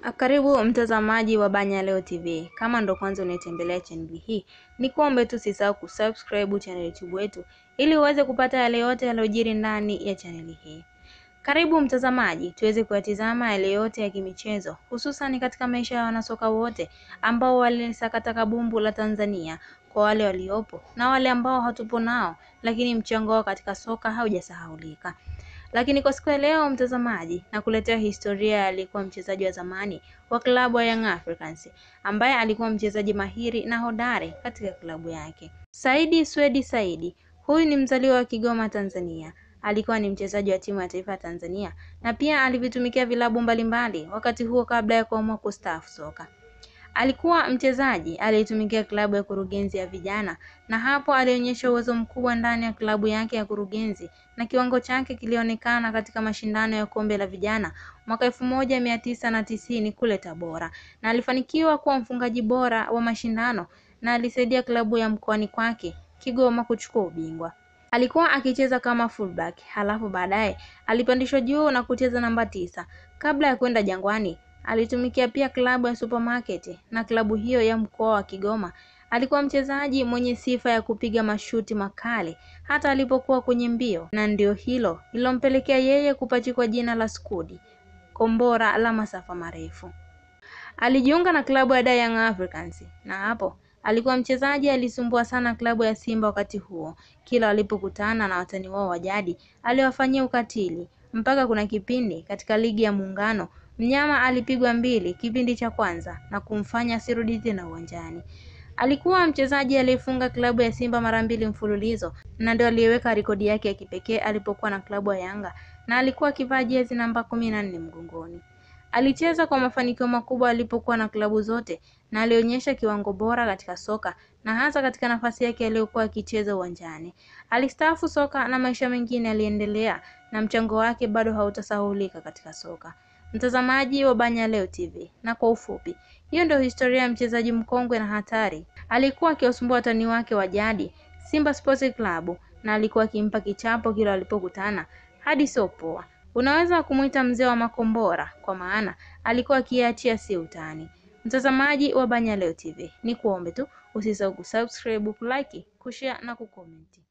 Karibu mtazamaji wa Banya Leo TV. Kama ndo kwanza unaitembelea chaneli hii, ni kuombe tu usisahau kusubscribe channel YouTube wetu ili uweze kupata yale yote yaliyojiri ndani ya chaneli hii. Karibu mtazamaji, tuweze kuyatizama yale yote ya kimichezo, hususan katika maisha ya wanasoka wote ambao walisakata kabumbu la Tanzania, kwa wale waliopo na wale ambao hatupo nao, lakini mchango wao katika soka haujasahaulika. Lakini kwa siku ya leo mtazamaji, na kuletea historia ya aliyekuwa mchezaji wa zamani wa klabu ya Young Africans ambaye alikuwa mchezaji mahiri na hodari katika klabu yake. Saidi Swedi Saidi, huyu ni mzaliwa wa Kigoma, Tanzania. Alikuwa ni mchezaji wa timu ya taifa ya Tanzania na pia alivitumikia vilabu mbalimbali wakati huo kabla ya kuamua kustaafu soka. Alikuwa mchezaji aliyetumikia klabu ya Kurugenzi ya vijana na hapo alionyesha uwezo mkubwa ndani ya klabu yake ya Kurugenzi na kiwango chake kilionekana katika mashindano ya kombe la vijana mwaka elfu moja mia tisa na tisini kule Tabora, na alifanikiwa kuwa mfungaji bora wa mashindano na alisaidia klabu ya mkoani kwake Kigoma kuchukua ubingwa. Alikuwa akicheza kama fullback, halafu baadaye alipandishwa juu na kucheza namba tisa kabla ya kwenda Jangwani alitumikia pia klabu ya Supermarket na klabu hiyo ya mkoa wa Kigoma. Alikuwa mchezaji mwenye sifa ya kupiga mashuti makali hata alipokuwa kwenye mbio, na ndio hilo lilompelekea yeye kupachikwa jina la Skudi, kombora la masafa marefu. Alijiunga na klabu ya Young Africans na hapo alikuwa mchezaji alisumbua sana klabu ya Simba wakati huo. Kila walipokutana na watani wao wa jadi aliwafanyia ukatili, mpaka kuna kipindi katika ligi ya Muungano Mnyama alipigwa mbili kipindi cha kwanza na kumfanya asirudi tena uwanjani. Alikuwa mchezaji aliyefunga klabu ya Simba mara mbili mfululizo na ndio aliyeweka rekodi yake ya kipekee alipokuwa na klabu ya Yanga na alikuwa akivaa jezi namba kumi na nne mgongoni. Alicheza kwa mafanikio makubwa alipokuwa na klabu zote na alionyesha kiwango bora katika soka na hasa katika nafasi yake aliyokuwa akicheza uwanjani. Alistaafu soka na maisha mengine yaliendelea na mchango wake bado hautasahulika katika soka. Mtazamaji wa Banya Leo TV, na kwa ufupi, hiyo ndio historia ya mchezaji mkongwe na hatari. Alikuwa akiwasumbua watani wake wa jadi Simba Sports Club na alikuwa akimpa kichapo kila walipokutana hadi sio poa. Unaweza kumuita mzee wa makombora kwa maana alikuwa akiachia si utani. Mtazamaji wa Banya Leo TV, ni kuombe tu usisahau kusubscribe, kulike, kushare na kukomenti.